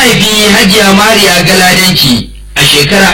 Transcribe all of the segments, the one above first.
haifi hajiya mariya galadanci a shekarar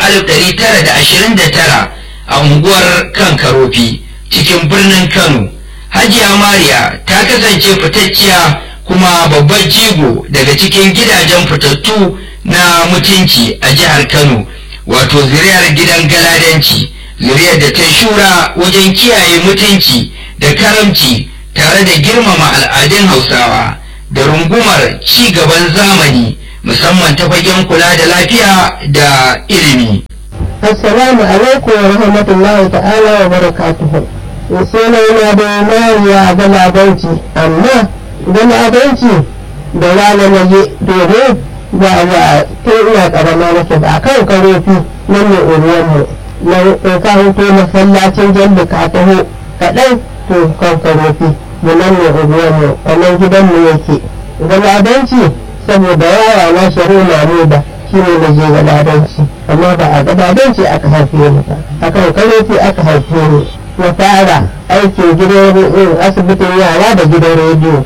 1929 a unguwar kankarofi cikin birnin kano hajiya mariya ta kasance fitacciya kuma babbar jigo daga cikin gidajen fitattu na mutunci a jihar kano wato zuriyar gidan galadanci zuriyar da ta shura wajen kiyaye mutunci da karamci tare da girmama al'adun hausawa da rungumar ci gaban zamani musamman ta fagen kula da lafiya da ilimi Assalamu alaikum wa rahmatullahi ta'ala wa barakatuhu. Suna yana da mariya galadanci, amma galadanci da rana na je domin ba wa tun ina karama nake ba kan karofi nan ne uruwanmu na ka huto masallacin jalli ka taho kaɗan to kan karofi mu nan ne uruwanmu a nan gidanmu yake galadanci saboda yawa na shari'a na da shi ne na je galadanci amma ba a galadanci aka haife ni ba a kan karofi aka haife ni na fara aikin gidan asibitin yara da gidan rediyo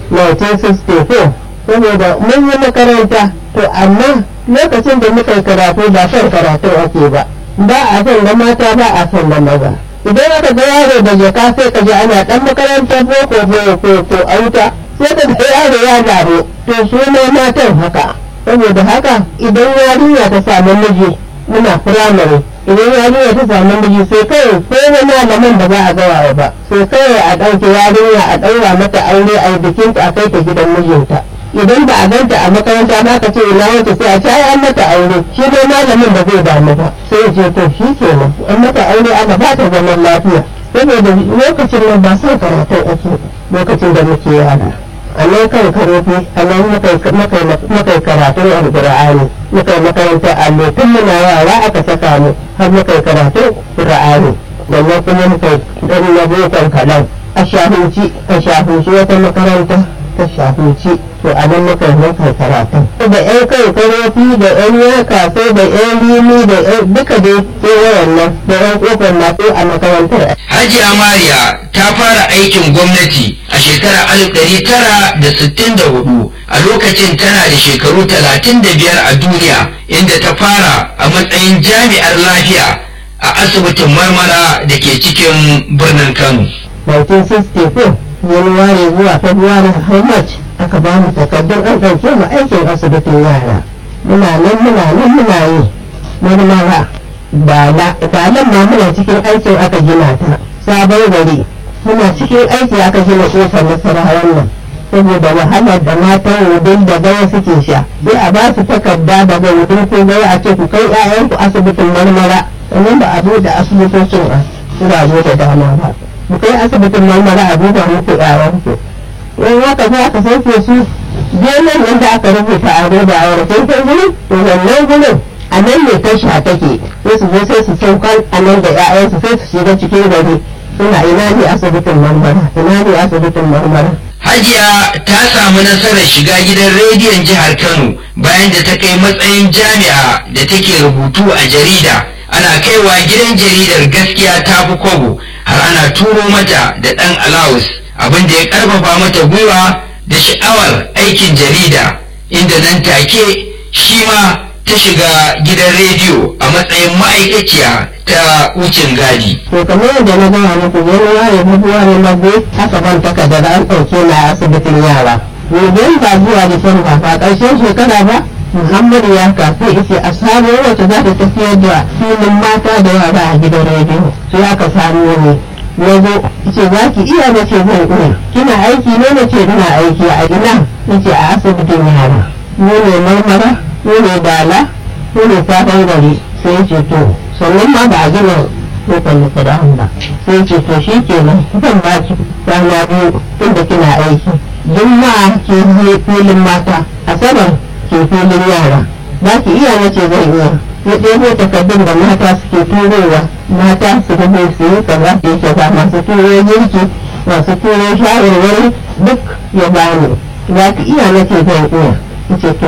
1964 saboda mun yi makaranta to amma lokacin da muka yi karatu ba son karatu ake ba ba a son na mata ba a son na maza idan aka ga yaro da jaka sai ka ji ana dan makarantar boko ko ko auta sai ka ga yaro ya gano to su ne matan haka saboda haka idan yarinya ta samu miji muna firamare idan yarinya ta samu miji sai kai ko wani malaman da ba a gawa ba sai kawai a ɗauke yarinya a ɗaura mata aure a bikin ta a kai ta gidan mijinta idan ba a ganta a makaranta ba ka ce ina wata sai a ce ai an mata aure shi dai malamin ba zai damu ba sai ce to shi kenan an mata aure ana ba ta zaman lafiya saboda lokacin nan ba son karatu ake lokacin da muke yara a nan kan karofi a nan muka karatun alƙur'ani muka makarantar allo tun muna yara aka saka mu har muka karatun ƙur'ani sannan kuma muka ɗan na bokan kaɗan a shahuci a shahuci wata makaranta ta shahuci to a nan muka muka karatun da ƴan kai karofi da ƴan yaka sai da ƴan limi da duka dai sai wayannan da ƴan ƙofar masu a makarantar hajiya mariya ta fara aikin gwamnati a shekarar 1964 a lokacin tana da shekaru 35 a duniya inda ta fara a matsayin jami'ar lafiya a asibitin marmara da ke cikin birnin kano 1964 januwari zuwa february how much aka ba mu takardun an ɗauke mu aikin asibitin yara muna nan muna nan muna yi marmara ba nan ma muna cikin aikin aka gina ta sabon gari muna cikin aiki aka gina kofar nasarawan nan saboda wahalar da matan wudin da gaya suke sha sai a ba su takarda daga wudin ko gaya a ce ku kai 'ya'yanku asibitin marmara sannan ba a buɗe asibitocin a wurare da dama ba ku kai asibitin marmara a duba muku 'ya'yanku in haka za ka sauke su benin nan da aka rubuta a roba a warfin kai gurin to wannan gurin a nan ne tasha take sai su zo sai su saukar a nan da 'ya'yansu sai su shiga cikin gari suna ina ne asibitin marmara ina ne asibitin marmara Hajiya ta samu nasarar shiga gidan rediyon jihar Kano bayan da ta kai matsayin jami'a da take rubutu a jarida. Ana kaiwa gidan jaridar gaskiya ta fi kwabo har ana turo mata da ɗan alawus abin da ya ƙarfafa mata gwiwa da sha'awar aikin jarida inda nan take shi ma ta shiga gidan rediyo a matsayin ma'aikaciya ta wucin gadi. to kamar yadda na gaya muku januwari february na biyu haka ban takardar an ɗauke na asibitin yara gobe ba zuwa disamba ba ƙarshen shekara ba muhammadu ya kafe ice a samu wacce za ta tafiyar da filin mata da yara a gidan rediyo sai aka samu ne na zo ce za ki iya na ce zan iya kina aiki ne na ce ina aiki a ina na ce a asibitin yara mu ne marmara mu ne dala mu ne sabon gari sai ce to sannan ma ba a gina kofar nasarawan ba sai ce to shi ke nan zan ba ki rana biyu inda kina aiki juma'a ke je filin mata asabar ke filin yara za ki iya na ce zan iya ya ɗebo takardun da mata suke turowa mata su rubu su yi kaza su yi ba masu turo girki masu turo shawarwari duk ya bani za ki iya na ce zan iya ce to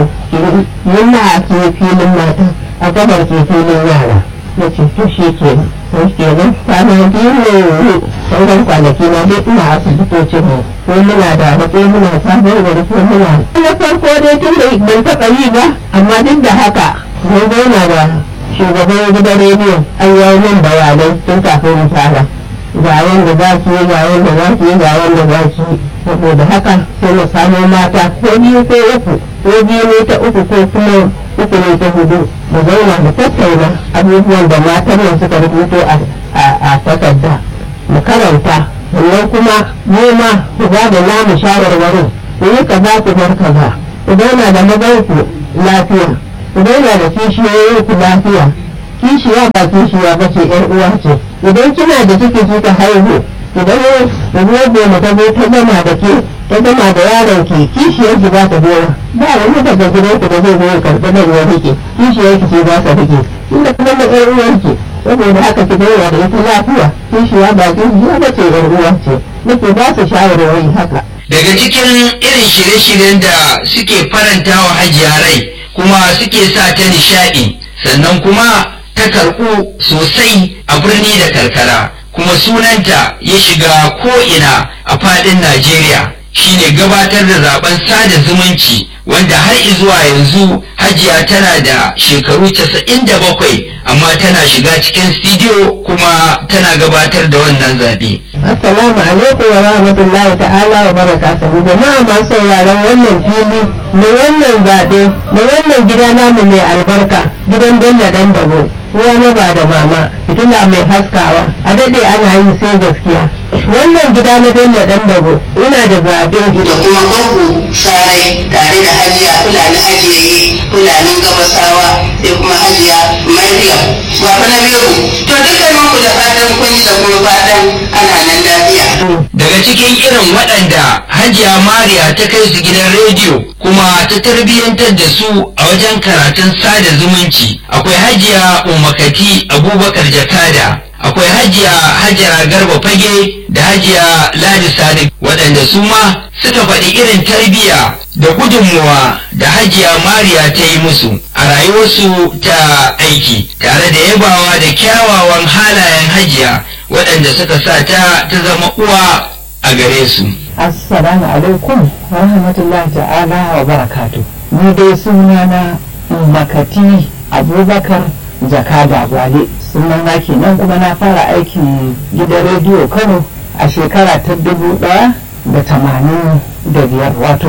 juma'a ke filin mata asabar ke filin yara na ce to shi ke sai ke nan kwana biyu ne sauran kwanaki na dai ina asibitocin mu ko muna da ko muna sabon gari ko muna na farko dai tun da ban taɓa yi ba amma duk da haka mun zauna da shugaban gidan rediyo an yi min bayanai tun kafin mu fara ga wanda za ki yi ga wanda za ki yi ga wanda za ki yi saboda haka sai mu samo mata ko biyu ko uku ko biyu ne ta uku ko kuma uku ne ta hudu mu zauna mu tattauna abubuwan da matan nan suka rubuto a takarda mu karanta sannan kuma mu ma ku ba da namu shawarwarin ku yi kaza ku bar kaza ku zauna da mazanku lafiya ku zauna da kishiyoyin ku lafiya kishiya ba kishiya ba ce yar uwa ce idan kina da ciki kika haihu idan ruwa goma ta zo ta gama da ke ta gama da yaron ki kishiyar ki za ta goma ba wani daga gidan ku da zai zo ya karɓi nan ya rike kishiyar ki ce za ta rike inda kuma da yar uwar ki saboda haka ki zauna da ita lafiya kishiya ba kishiya ba ce yar uwa ce nake ba su shawarwari haka daga cikin irin shirye-shiryen da suke faranta wa hajiya rai kuma suke sa ta nishaɗi sannan kuma ta karɓu sosai a birni da karkara kuma sunanta ya shiga ko'ina a faɗin Najeriya shine gabatar da zaben sada zumunci wanda har zuwa yanzu hajiya tana da shekaru 97 amma tana shiga cikin studio kuma tana gabatar da wannan zaɓe. Assalamu alaikum wa rahmatullahi ta'ala wa barakatuhu jama'a masu sauraron wannan fili na wannan zaɓe na wannan gida namu mai albarka gidan Bello dan dabo ruwa na ba da mama fitila mai haskawa a daɗe ana yi sai gaskiya wannan gida na Bello dan dabo ina da zaɓe da kuma mahu sarai tare da hajiya fulani hajiyaye fulanin gabasawa sai kuma hajiya maryam baba na biyu to dukkanin ku da fatan kun ji da kuma fatan ana nan lafiya daga cikin irin waɗanda hajiya mariya ta kai su gidan rediyo kuma ta tarbiyyantar da su a wajen karatun sada zumunci akwai hajiya umakati abubakar jakada akwai hajiya hajara garba fage da hajiya ladi sadiq waɗanda su ma suka faɗi irin tarbiyya da gudunmuwa da hajiya mariya ta yi musu a rayuwarsu ta aiki tare da yabawa da kyawawan halayen hajiya waɗanda suka sa ta ta zama uwa a gare su Assalamu alaikum wa rahmatullahi ta'ala wa barakatu. Ni dai sunana Makati Abubakar Jakada Gwale. Sunana kenan kuma na fara aikin gidan rediyo Kano a shekara ta dubu ɗaya da tamanin da biyar wato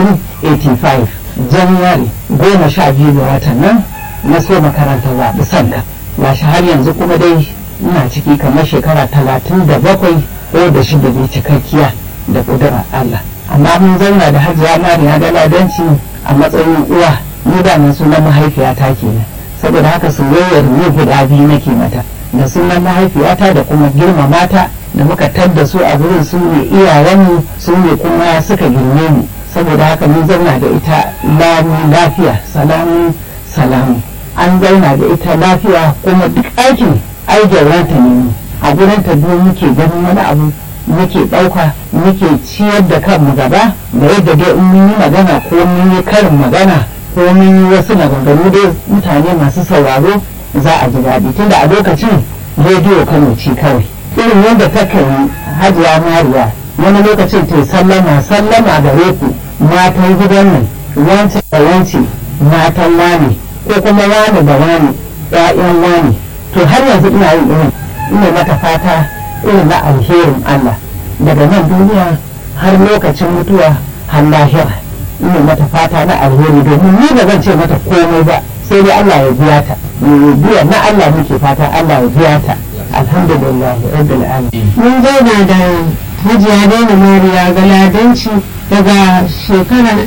1985 January goma sha biyu ga watan nan na so makaranta zaɓi sanka. Gashi har yanzu kuma dai ina ciki kamar shekara talatin da bakwai ko da shida ne cikakkiya. da ƙudurar Allah amma mun zauna da hajiya mariya da ladanci a matsayin uwa ni da mun sunan mahaifiyata kenan saboda haka soyayyar ni guda biyu nake mata da sunan mahaifiyata da kuma girmamata da muka tadda su a gurin su ne iyayenmu su ne kuma suka girme mu saboda haka mun zauna da ita lami lafiya salamu salamu an zauna da ita lafiya kuma duk aikin ai gyauranta ne a gurin ta muke ganin wani abu muke ɗauka muke ciyar da kanmu gaba da yadda dai in mun yi magana ko mun yi karin magana ko mun yi wasu maganganu dai mutane masu sauraro za a ji daɗi tunda a lokacin rediyo kano ce kawai irin yadda ta yi hajiya mariya wani lokacin ta sallama sallama da ku matan gidan nan wance da wance matan wane ko kuma wane da wane ƴaƴan wane to har yanzu ina yin irin ina mata fata irin na alherin Allah daga nan duniya har lokacin mutuwa har lahira ina mata fata na alheri domin ni ba zan ce mata komai ba sai dai Allah ya biya ta biya na Allah muke fata Allah ya biya ta alhamdulillah rabbil alamin mun zauna da hajiya daina mariya galadanci daga shekarar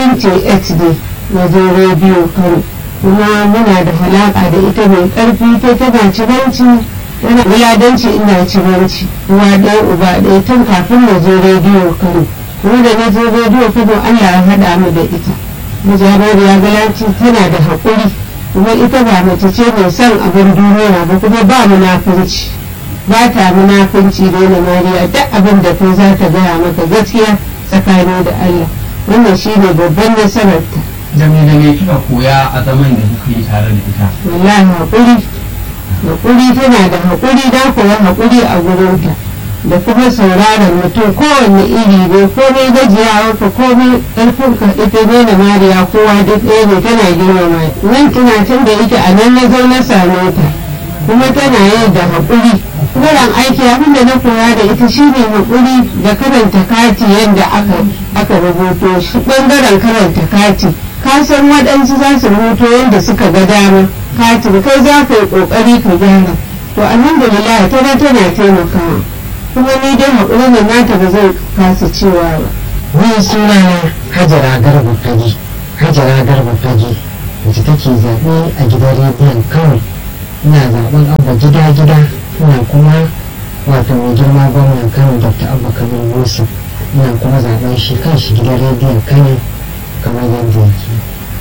78 ne na zo rediyo kano kuma muna da halaka da ita mai karfi ta tana ciranci tana galadanci ina ciranci uwa ɗaya uba ɗaya tun kafin na zo rediyo kano kuma da na zo rediyo kano allah ya haɗa mu da ita majabariya galanci tana da haƙuri kuma ita ba mace ce mai son abin duniya ba kuma ba munafurci ba ta munafunci da na mariya duk abin da kai za ta gaya maka gaskiya tsakani da Allah wannan shi ne babban nasararta Jami da ne kika koya a zaman da kuka yi tare da ita. wallahi haƙuri haƙuri tana da haƙuri da kuwa haƙuri a gurinta da kuma sauraron mutum kowanne iri ne komai gajiyawa ka komai ƙarfin ka ita ne da mariya kowa duk ɗaya ne tana girmama nan tunatin da ita a nan na zo na same ta kuma tana yi da haƙuri wurin aiki abin da na koya da ita shine haƙuri da karanta kati yadda aka aka rubuto shi ɓangaren karanta kati ka san waɗansu za su rubuto yadda suka ga dama katin kai za ka yi ƙoƙari ka gyara to alhamdulillah tana tana taimakawa kuma ni dai haƙuri da nata ba zai kasa cewa ba ni suna na hajara garba fage hajara garba fage wacce take zaɓe a gidan rediyon kawai ina zaɓen abba gida gida ina kuma wato mai girma gwamnan kano dr abba kabir musa ina kuma zaɓen shi kan shi gidan rediyon kano kamar yadda yake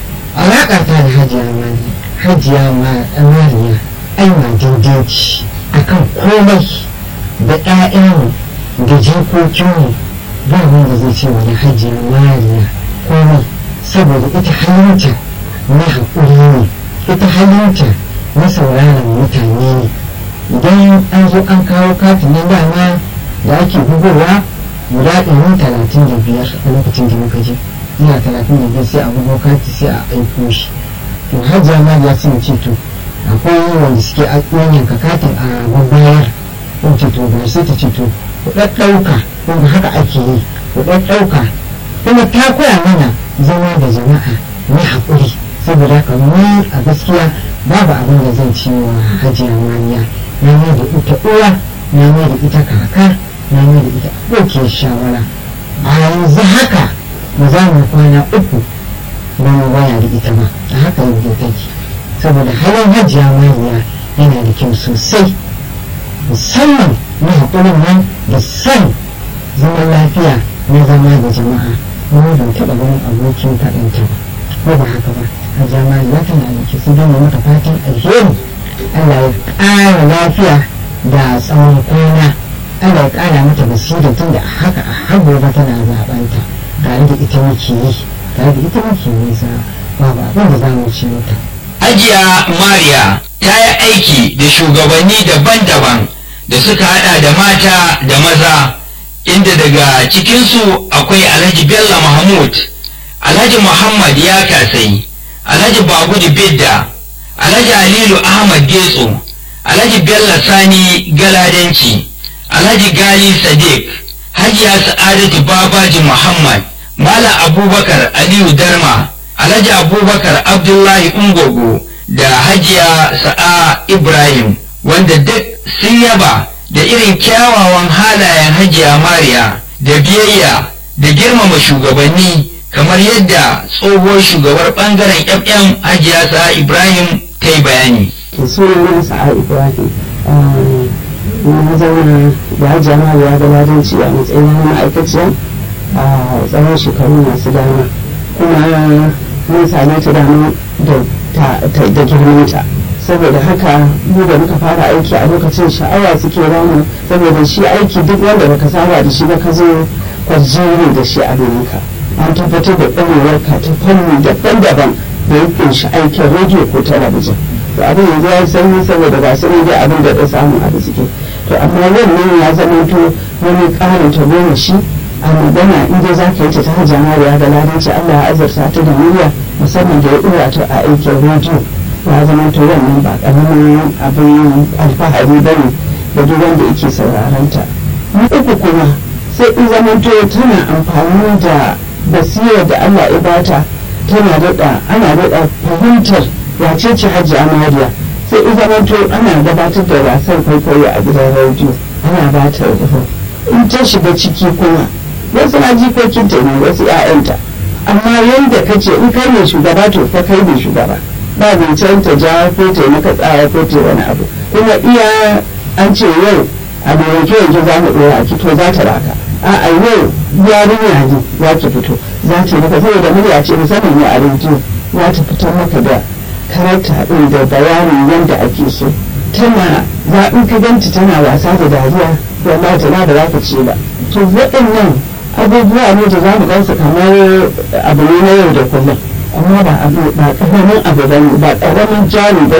alaƙa ta da hajiya mani hajiya mariya ai ma daidai ce akan komai da ƴaƴanmu da jikokinmu ba wanda zai ce wani hajiya mariya komai saboda ita halinta na haƙuri ne ita halinta na sauraron mutane ne idan an zo an kawo katin na dama da ake bugowa guda ɗari talatin da biyar a lokacin da muka je ina talatin da biyar sai a bugo kati sai a aiko shi to hajiya mariya sun ce to akwai wanda suke yanka katin a babbayar in ce to ba sai ta ce to ku ɗaɗɗauka kuma haka ake yi ku ɗaɗɗauka kuma ta koya mana zama da jama'a na haƙuri saboda haka mu a gaskiya babu abin da zan ci wa hajiya maniya na mai da ita uwa na mai da ita kaka na mai da ita abokiyar shawara a yanzu haka ba za mu kwana uku ba mu waya da ita ba a haka yadda take saboda halin hajiya maniya yana da kyau sosai musamman na haƙurin nan da son zaman lafiya na zama da jama'a mu ban taɓa ganin abokin faɗinta ba ko ba haka ba a jama'a ya tana da ke su gama mata fatan alheri Allah ya ƙara lafiya da tsawon kwana Allah ya ƙara mata basira tun da haka a har gobe tana zaɓanta tare da ita muke yi tare da ita muke nisa babu abin da za mu ce mata. Hajiya Mariya ta yi aiki da shugabanni daban-daban da suka hada da mata da maza inda daga cikinsu akwai Alhaji Bello Mahmud, Alhaji Muhammad ya kasai, Alhaji Bagudu Bidda, Alhaji Alilu Ahmad Getso, Alhaji Bello Sani Galadanci, Alhaji Gali Sadiq, Hajiya Sa'adatu Babaji Muhammad, Malam Abubakar Aliyu Darma, Alhaji Abubakar Abdullahi Ungogo da Hajiya Sa'a Ibrahim wanda duk sun yaba da irin kyawawan halayen Hajiya Mariya da biyayya da girmama shugabanni kamar yadda tsohuwar shugabar bangaren FM Hajiya Sa'a Ibrahim ta yi bayani. sunan sa'a ibrahim na zauna da hajiya mariya galadanci a matsayin ma'aikaciya a tsawon shekaru masu dama kuma mun same ta dama da girmanta saboda haka mu da muka fara aiki a lokacin sha'awa suke ramu saboda shi aiki duk wanda baka saba da shi ba ka zo kwarjini da shi a ka an tabbatar da ɗaurewar ka ta fanni daban-daban da ya kunshi aikin rediyo ko talabijin to abin yanzu ya sanyi saboda ba su ne dai abin da ya samu a da suke to amma wannan ya zama to wani ƙarin ta goma shi a magana in dai za ka yi ta ta hajja mariya da ladanci Allah ya azurta ta da murya musamman da ya ɗora ta a aikin rediyo ya zama to wannan ba ƙaramin abin alfahari ba ne da duk wanda yake sauraron ta na uku kuma sai in zama to tana amfani da basirar da Allah ya bata tana daɗa ana daɗa fahimtar wace ce hajji amariya sai in zama to ana gabatar da wasan kwaikwayo a gidan rediyo ana ba ta in ta shiga ciki kuma wasu na jikokinta ne wasu 'ya'yanta amma yadda ka ce in kai ne shugaba to fa kai ne shugaba ba zancen ta ja ko ta yi maka tsaya ko ta wani abu kuma iya an ce yau a da yanke yanke za mu ɗora a to za ta raka a a yau yarinya ne za ki fito za ta maka saboda murya ce musamman ne a rediyo za ta fitar maka da karanta ɗin da bayanin yadda ake so tana za in ka ganta tana wasa da dariya wallahi tana da za ka ce ba to waɗannan abubuwa ne da za mu gansu kamar abu ne na yau da kullum amma ba abu ba ƙaramin abu ba ne ba ƙaramin jari ba ne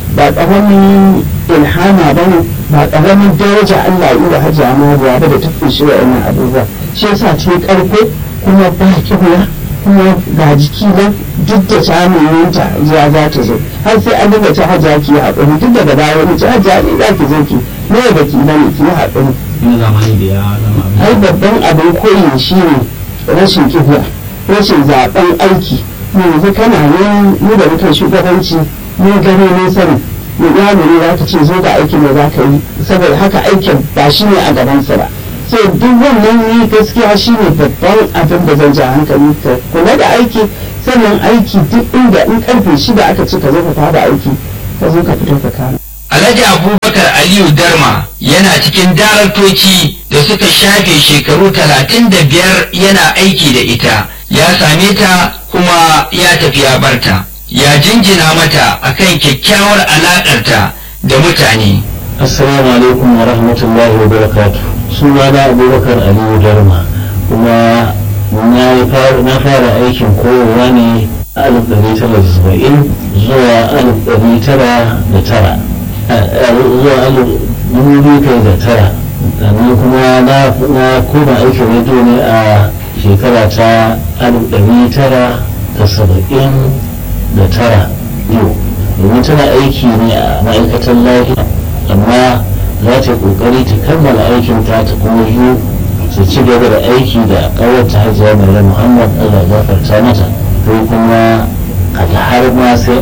ba ƙaramin ilhama ba ne ba ƙaramin daraja Allah yi wa hajji amariya ba da ta kunshi wa yana abubuwa shi yasa cikin ƙarko kuma ba kihuwa kuma ga jiki nan duk da samunta ya za ta zo har sai an daga ta hajja ki yi haƙuri duk daga baya wani ta hajja ne za ki zo ki ne da ki bane ki yi haƙuri yin zamani da ya zama abin ai babban abin koyi shi ne rashin kihuwa rashin zaben aiki yanzu kana ne mu da muke shugabanci mun gani mun sani mu yaro ne za ka ce zo ga aikin da za ka yi saboda haka aikin ba shi ne a gabansa ba so duk wannan ne gaskiya shi ne babban abin da zan ja hankali ka kula da aiki sannan aiki duk inda in karfe shida aka ce ka zo ka fara aiki ka zo ka fito ka kama Alhaji Abubakar Aliyu Darma yana cikin daraktoci da suka shafe shekaru talatin da biyar yana aiki da ita, ya same ta kuma ya tafi ya barta, ya jinjina mata akan kyakkyawar alaƙarta da mutane. Assalamu alaikum wa rahmatullahi wa barakatu. Sunana Abubakar Aliyu Darma kuma na yi fara- na fara aikin koyarwa ne a 1970 zuwa 1909 zuwa 2009 sannan kuma na na koma aikin rediyo ne a shekara ta 1979 yau domin tana aiki ne a ma'aikatan lafiya amma za ta yi kokari ta kammala aikin ta ta kuma yi su ci gaba da aiki da ƙawarta hajiya mai muhammad allah ya gafarta mata ko kuma a har ma sai